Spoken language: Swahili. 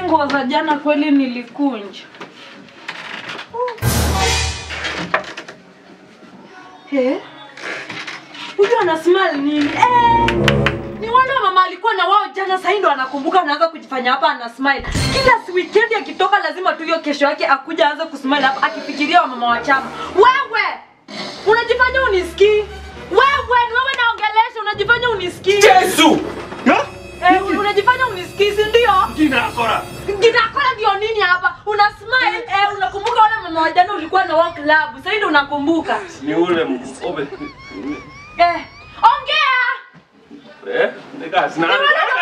nguo za jana kweli nilikunja. Eh? Huyu ana smile nini? Eh! Ni wale wa mama alikuwa na wao jana sasa ndo anakumbuka anaanza kujifanya hapa ana smile. Kila weekend akitoka lazima tu hiyo kesho yake akuja aanze kusmile hapa akifikiria wamama wa chama. Wewe! Unajifanya unisikii? Wewe ni wewe naongelesha unajifanya unisikii? Yesu! Ha? Eh, unajifanya unisikii si ndio? Jina kora. Kinakora ndio nini hapa? Una smile eh, unakumbuka wale mama wa jana ulikuwa na wao club. Sasa ndio unakumbuka. Ni ule mkobe. Eh, ongea. Eh, nika sina. Ni wale